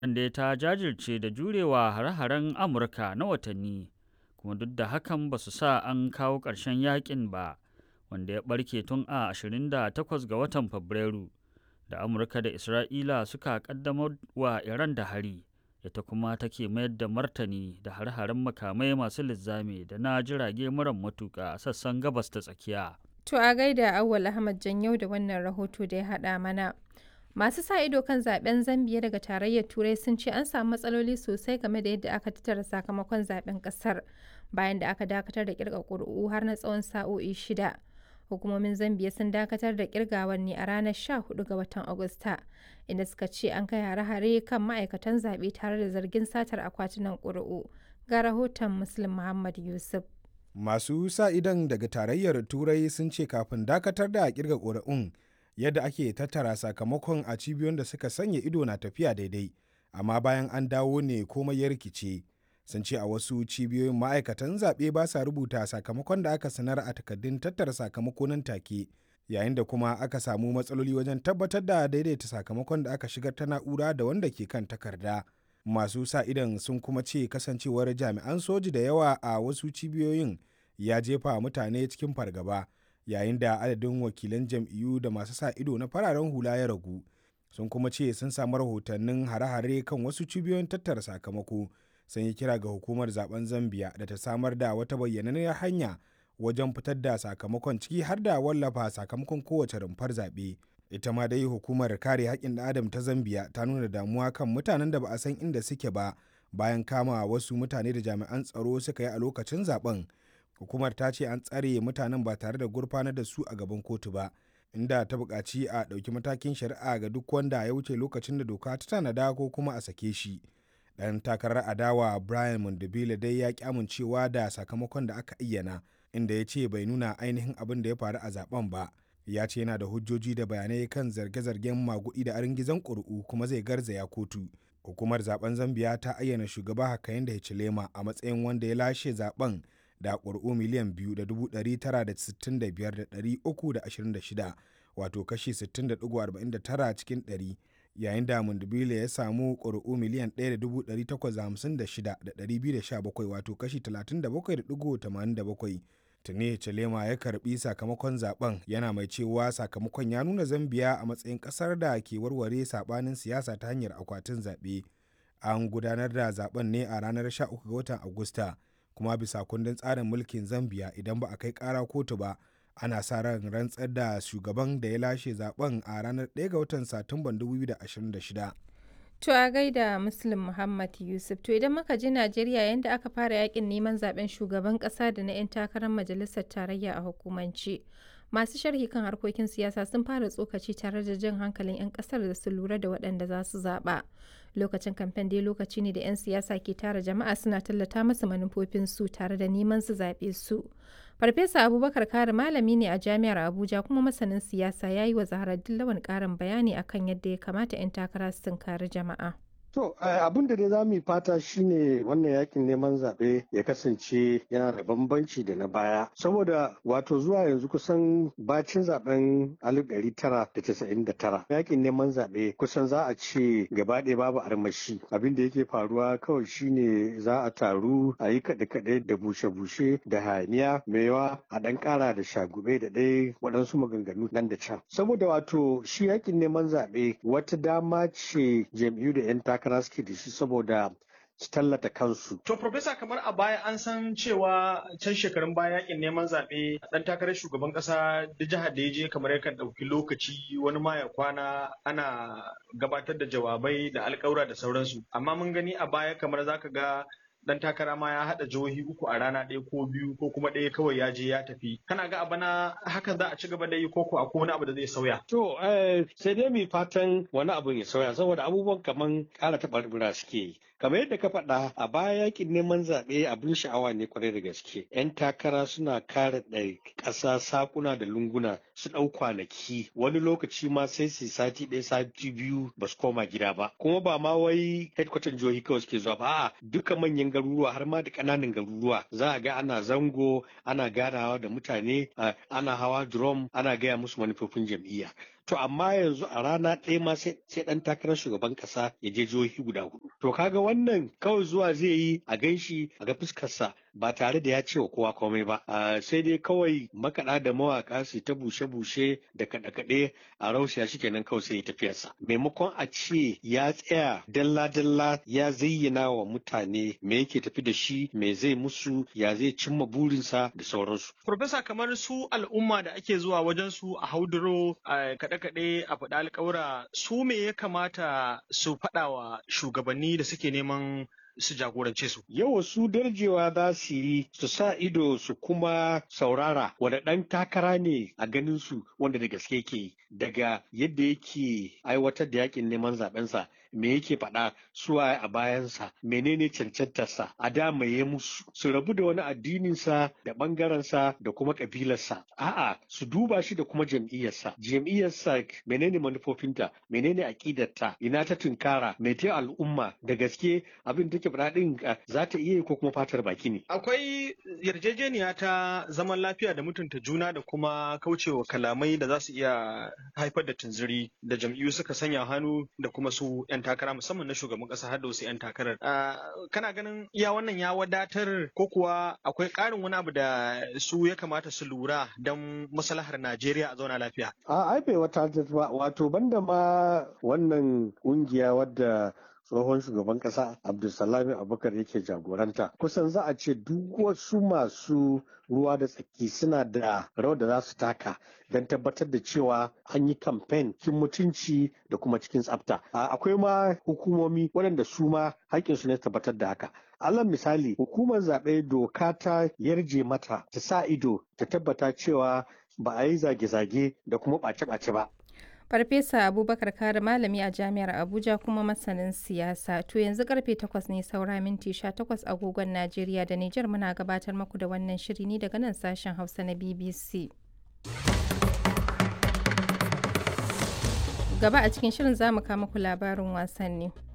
da ta jajirce da jurewa hare-haren Amurka na watanni, kuma duk da hakan ba su sa an kawo ƙarshen yakin ba, wanda ya ɓarke tun a 28 ga watan Fabrairu, da Amurka da Isra'ila suka ƙaddamar wa Iran da hari, ita kuma take mayar da martani da hare-haren makamai masu linzami da na jirage mara matuƙa a sassan gabas ta tsakiya. To a gaida Auwal Ahmad Janyau da wannan rahoto da ya haɗa mana. Masu sa ido kan zaben Zambiya daga tarayyar Turai sun ce an samu matsaloli sosai game da yadda aka tattara sakamakon zaben kasar bayan da aka dakatar da kirga ƙuri'u har na tsawon sa'o'i shida. Hukumomin Zambiya sun dakatar da kirgawar ne a ranar 14 ga watan Agusta, inda suka ce an kai hare-hare kan ma'aikatan zaɓe tare da zargin satar akwatunan ƙuri'u. Ga rahoton Muslim Muhammad Yusuf. Masu sa idon daga tarayyar Turai sun ce kafin dakatar da kirga ƙuri'un yadda ake tattara sakamakon a cibiyoyin da suka sanya ido na tafiya daidai amma bayan an dawo ne komai ya rikice sun ce a wasu cibiyoyin ma'aikatan zaɓe ba sa rubuta sakamakon da aka sanar a takardun tattara sakamako nan take yayin da kuma aka samu matsaloli wajen tabbatar da daidaita sakamakon da aka shigar ta na'ura da wanda ke kan takarda masu sa idan sun kuma ce kasancewar jami'an soji da yawa a wasu cibiyoyin ya jefa mutane cikin fargaba yayin da adadin wakilan jam'iyyu da masu sa ido na fararen hula ya ragu sun kuma ce sun samu rahotannin hare-hare kan wasu cibiyoyin tattara sakamako sun yi kira ga hukumar zaben zambia da ta samar da wata bayyananniyar hanya wajen fitar da sakamakon ciki har da wallafa sakamakon kowace rumfar zaɓe ita ma dai hukumar kare haƙƙin ɗan adam ta zambia ta nuna damuwa kan mutanen da ba a san inda suke ba bayan kama wasu mutane da jami'an tsaro suka yi a lokacin zaben hukumar ta ce an tsare mutanen ba tare da gurfanar da su a gaban kotu ba inda ta buƙaci a ɗauki matakin shari'a ga duk wanda ya wuce lokacin da doka ta tanada ko kuma a sake shi ɗan takarar adawa brian mondobile dai ya ƙi amincewa da sakamakon da aka ayyana inda ya ce bai nuna ainihin abin da ya faru a zaben ba ya ce yana da hujjoji da bayanai kan zarge-zargen magudi da aringizan ƙuri'u kuma zai garzaya kotu hukumar zaben zambiya ta ayyana shugaba hakayen da hichilema a matsayin wanda ya lashe zaben da ƙuri'u miliyan biyu da dubu ɗari tara da sittin da biyar da ɗari uku da ashirin da shida wato kashi sittin da ɗigo arba'in da tara cikin ɗari yayin da mundubile ya samu ƙuri'u miliyan ɗaya da dubu ɗari takwas da hamsin da shida da ɗari biyu da sha bakwai wato kashi talatin da bakwai da ɗigo tamanin da bakwai tuni Chalema ya karbi sakamakon zaben yana mai cewa sakamakon ya nuna zambiya a matsayin kasar da ke warware sabanin siyasa ta hanyar akwatin zaɓe an gudanar da zaben ne a ranar 13 ga watan agusta kuma bisa kundin tsarin mulkin zambia idan ba a kai kara kotu ba ana sa ran rantsar da shugaban da ya lashe zaben a ranar 1 ga watan satumban 2026 To a gaida Muslim Muhammad Yusuf. To idan muka je Najeriya yadda aka fara yakin neman zaben shugaban kasa da na 'yan takarar majalisar tarayya a hukumance. Masu sharhi kan harkokin siyasa sun fara tsokaci tare da jan hankalin 'yan kasar da su lura da waɗanda za su zaɓa. Lokacin kamfen dai lokaci ne da 'yan siyasa ke tara jama'a suna tallata masa manufofinsu tare da neman su zaɓe su. Farfesa Abubakar Kare malami ne a Jami'ar Abuja kuma masanin siyasa ya yi wa Zaharaddin Lawan ƙarin bayani akan yadda ya kamata 'yan takara su tunkari jama'a. To abin da dai za mu yi fata shine wannan yakin neman zaɓe ya kasance yana da bambanci da na baya. Saboda wato zuwa yanzu kusan bacin zaben alif ɗari tara da casa'in da tara. Yakin neman zaɓe kusan za a ce gaba ɗaya babu armashi. Abin da yake faruwa kawai shine za a taru a yi kaɗe-kaɗe da bushe-bushe da hayaniya mai yawa a ɗan ƙara da shagube da ɗaya waɗansu maganganu nan da can. Saboda wato shi yakin neman zaɓe wata dama ce jam'iyyu da 'yan takara suke da shi saboda su tallata kansu. To, Profesa, kamar a baya an san cewa can shekarun baya yakin neman zaɓe ɗan takarar shugaban ƙasa da jihar da ya je kamar yakan ɗauki lokaci wani ma ya kwana ana gabatar da jawabai da alƙawura da sauransu. Amma mun gani a baya kamar zaka ga dan takara ma ya haɗa jihohi uku a rana ɗaya ko biyu ko kuma ɗaya kawai ya je ya tafi kana ga abana hakan za a ci gaba da yi ko ko akwai wani abu da zai sauya to sai dai mu fatan wani abu ya sauya saboda abubuwan kaman ƙara taɓarɓura suke yi kamar yadda ka faɗa a baya yakin neman zaɓe abin sha'awa ne kwarai da gaske yan takara suna kare ɗari ƙasa sakuna da lunguna su ɗau kwanaki wani lokaci ma sai su sati ɗaya sati biyu ba su koma gida ba kuma ba ma wai headquarter jihohi kawai suke zuwa ba a'a duka manyan garuruwa har ma da ƙananan garuruwa za a ga ana zango ana ganawa da mutane ana hawa drum ana gaya musu manufofin jam'iyya to amma yanzu a rana ɗaya ma sai ɗan takarar shugaban ƙasa ya je jihohi guda hudu to kaga wannan kawai zuwa zai yi a ganshi a ga fuskarsa ba tare da ya ce wa kowa komai ba sai dai kawai makaɗa da mawaƙa su ta bushe-bushe da kaɗe-kaɗe a rausaya shi kenan kawai sai ya tafiyarsa maimakon a ce ya tsaya dalla-dalla ya zayyana wa mutane me yake tafi da shi me zai musu ya zai cimma burinsa da sauransu. Profesa kamar su al'umma da ake zuwa wajen su a hauduro a kaɗe-kaɗe a faɗa alƙawura su me ya kamata su faɗa wa shugabanni da suke neman su jagorance su. Yau su darjewa za su yi su sa ido su kuma saurara wanda ɗan takara ne a ganin su wanda da gaske ke daga yadda yake aiwatar da yakin neman zaɓensa me yake faɗa suwa a bayansa menene cancantarsa a da ya musu su rabu da wani addininsa da ɓangarensa da kuma ƙabilarsa a'a su duba shi da kuma jam'iyyarsa jam'iyyarsa menene manufofinta menene aƙidarta ina ta tunkara me ta al'umma da gaske abin take faɗa ɗin za ta iya ko kuma fatar baki ne akwai yarjejeniya ta zaman lafiya da mutunta juna da kuma kaucewa kalamai da za su iya haifar da tunziri da jam'iyyu suka sanya hannu da kuma su 'yan takara musamman na shugaban kasa har da wasu 'yan takarar. Kana ganin iya wannan ya wadatar ko kuwa akwai ƙarin wani abu da su ya kamata su lura don maslahar Najeriya a zauna lafiya? A ai bai wata ba wato banda ma wannan ƙungiya wadda tsohon shugaban kasa abdulsalami abubakar yake jagoranta kusan za a ce duk wasu masu ruwa da tsaki suna da rawar da za su taka don tabbatar da cewa an yi kamfen cikin mutunci da kuma cikin tsafta akwai ma hukumomi waɗanda su ma haƙƙinsu ne tabbatar da haka alal misali hukumar zaɓe doka ta yarje mata ta sa ido ta tabbata cewa ba a yi zage-zage da kuma ɓace-ɓace ba Farfesa Abubakar Kare malami a Jami'ar Abuja kuma masanin siyasa. To yanzu karfe 8 ne saura minti 18 agogon Najeriya da Nijar muna gabatar maku da wannan shiri ne daga nan sashen Hausa na BBC. Gaba a cikin shirin za mu kama ku labarin wasanni.